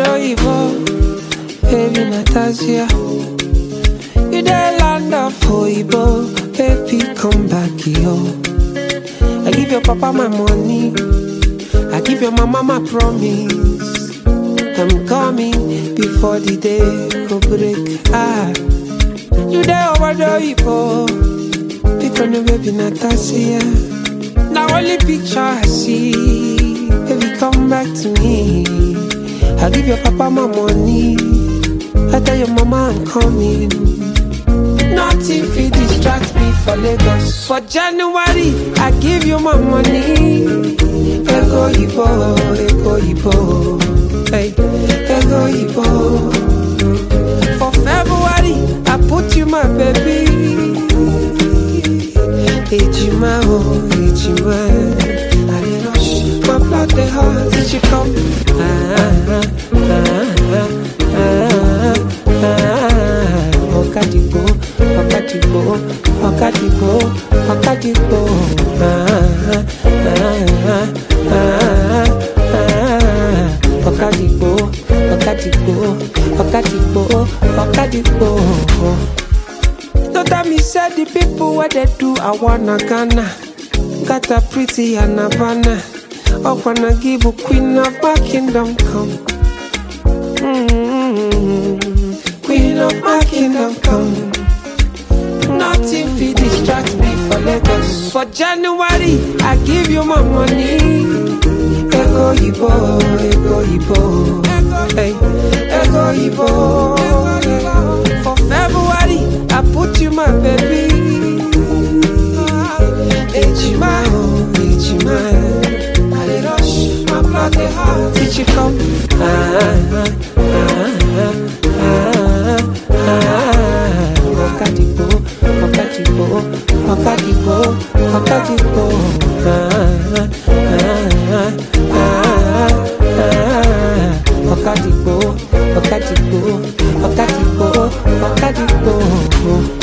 obodo Ibo, baby Natasha. You the land of Oibo, baby come back yo. I give your papa my money, I give your mama my promise. I'm coming before the day go break. Ah, you the obodo Ibo, pick on the baby Natasha. Now only picture I see, baby come back to me. I give your papa my money, I tell your mama I'm coming. Nothing fit distract me for Lagos. For January, I give you my money. Ego Ibo, Ego Ibo, hey, Ego Ibo. For February, I put you my baby. Ejima, oh, Ejima. I dey rush, my blood dey hot. Did you come? Ah, ah, ah, ah, ah, ah. Ọ̀kadìgbò, ọ̀kadìgbò, ọ̀kadìgbò, ọ̀kadìgbò. Ah, ah, ah, ah, ah. Ọ̀kadìgbò, ọ̀kadìgbò, ọ̀kadìgbò, ọ̀kadìgbò. Don't tell me say the people where they do I wanna Ghana Got a pretty and Havana I wanna give a queen of my kingdom come mm Queen of my kingdom come Nothing fit distract me for Lagos For January I give you my money Ego Ibo, Ego Ibo Hey, Ego Ibo For February I put you my baby Ejima, oh, Ejima I dey rush, my blood dey hot Did you come? Ah, ah, ah, ah, ah. Ọ̀kadìgbò, ọ̀kadìgbò, ọ̀kadìgbò, ọ̀kadìgbò. Ah, ah, ah, ah, ah. Ọ̀kadìgbò, ọ̀kadìgbò, ọ̀kadìgbò, ọ̀kadìgbò.